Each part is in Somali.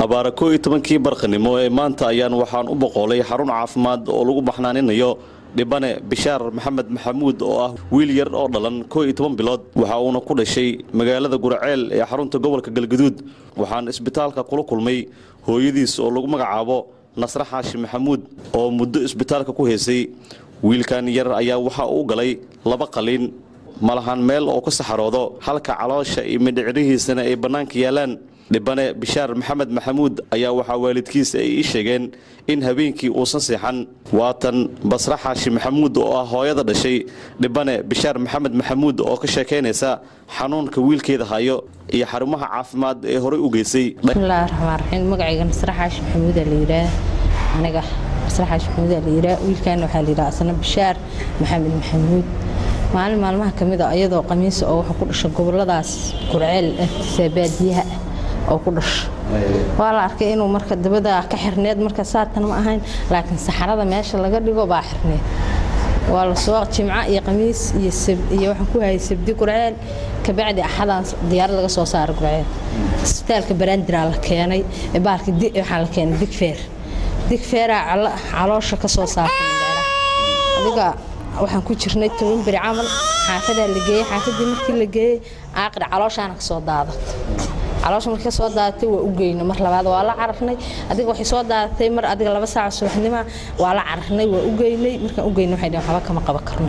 abaara koo iyo tobankii barqanimo ee maanta ayaan waxaan u boqolay xarun caafimaad oo lagu baxnaaninayo dhibane bishaar maxamed maxamuud oo ah wiil yar oo dhalan koo iyo toban bilood waxa uuna ku dhashay magaalada guraceel ee xarunta gobolka galgaduud waxaan isbitaalka kula kulmay hooyadiis oo lagu magacaabo nasre xaashi maxamuud oo muddo isbitaalka ku haysay wiilkan yar ayaa waxa uu galay laba qalin malahan meel oo ka saxaroodo halka caloosha iyo mindhicirihiisana ay bannaanka yaalaan dhibane bishaar maxamed maxamuud ayaa waxaa waalidkiisa ay ii sheegeen in habeenkii uusan seexan waatan basre xaashi maxamuud oo ah hooyada dhashay dhibane bishaar maxamed maxamuud oo ka sheekaynaysa xanuunka wiilkeeda hayo iyo xarumaha caafimaad ee horey u geysay bismillahi raxmaan raxiim magacayga nasre xaashi maxamuudaa la yidhaah aniga nasre xaashi maxamuudaa la yidhaah wiilkan waxaa la yidhaha asna bishaar maxamed maxamuud maalin maalmaha ka mid a iyadoo qamiisa oo wuxuu ku dhashay goboladaas gurceel ah baadiyaha oo ku dhasho waa la arkay inuu marka dabada ka xirneed marka saatan ma ahayn laakiin saxarada meesha laga dhigo baa xirneed waa lasoo jimco iyo qamiis iyo waxaan ku hayay sabdi gurceel kabacdi axadaan diyaarad laga soo saaray gurceel isbitaalka baraandiraa la keenay baalka waxaa la keenay digfeer digfeeraa caloosha ka soo saartay adiga waxaan ku jirnay toban beri camal xaafadaa la geeyey xaafadii markii la geeyey aaqir calooshaana ka soo daadatay caloosha markii ka soo daadatay waa u geyna mar labaad waa la cararnay adiga waxay soo daadatay mar adiga laba saaca subaxnima waa la cararnay waa u geynay markaan u geynay waxay dhaheen waxba kama qaban karno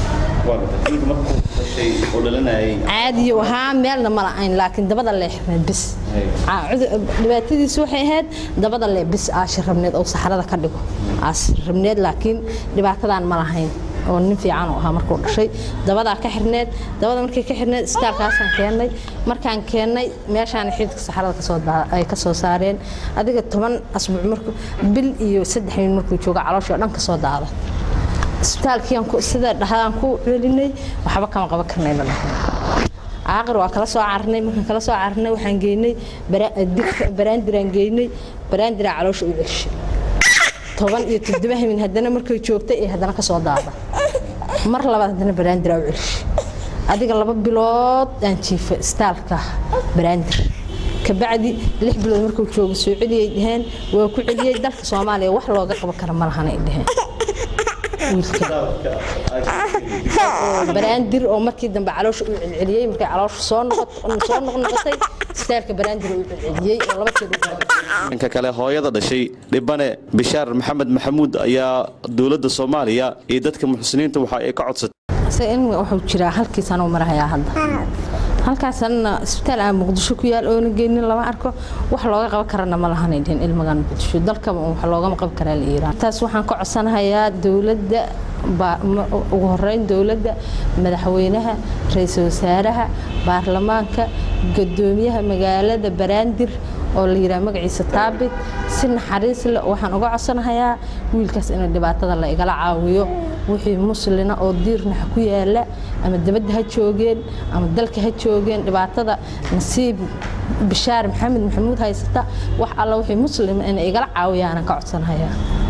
caadiyo ahaa meelna ma la'ayn laakiin dabada lee xirneed bis dhibaatadiisu waxay ahayd dabada lee bis aashi rabneed oo saxarada ka dhigo aashi rabneed laakiin dhibaatadan ma lahayn oo nin fiican u ahaa markuu dhashay dabadaa ka xirneed dabada markii ka xirneed isbitaalkaasaan keennay markaan keennay meeshaan xididka saxarada ay ka soo saareen adiga toban asbuuc markuu bil iyo saddex min markuu jooga calooshii oo dhan ka soo daada isbitaalkiiaan sida dhahdaan ku celinay waxba kama qaban karnayna dhahay aaqir waa kala soo carnay markaan kala soo carnay waxaan geynay baraandiraan geynay baraandiraa caloosha u celshay toban iyo toddoba hamin haddana markay joogtay ee haddana ka soo daada mar labaad haddana baraandiraa u celshay adiga laba bilood aan jiifa istaalka baraandir kabacdi lix bilood markuu jooga soo celiyay dhaheen waa ku celiyey dalka soomaaliya wax looga qaban kara ma lahan ay dhaheen baraandir oo markii dambe caloosha u celceliyey markay caloosha soo soo noqnoqotay istaalka baraandir u celceliyey oo laba jeer dhanka kale hooyada dhashay dhibane bishaar maxamed maxamuud ayaa dowladda soomaaliya iyo dadka muxsiniinta waxa ay ka codsatay in wuxuu jiraa halkiisana u marahayaa hadda halkaasna isbitaal aan muqdisho ku yaal oona geynin lama arko wax looga qaban karana ma lahanay dhihin ilmagan muqdisho dalkaba wax loogama qaban karaa la iiraan taas waxaan ka codsanahayaa dowladda ugu horeyn dowladda madaxweynaha ra-iisul wasaaraha baarlamaanka gudoomiyaha magaalada baraandir oo la yidhaha magaciisa taabit si naxariis leh waxaan uga codsanahayaa wiilkaas in dhibaatada la igala caawiyo wixii muslina oo diirnax ku yaala ama dabadda ha joogeen ama dalka ha joogeen dhibaatada nasiib bishaar maxamed maxamuud haysata wax alla wixii muslima in igala caawiyaanan ka codsanahayaa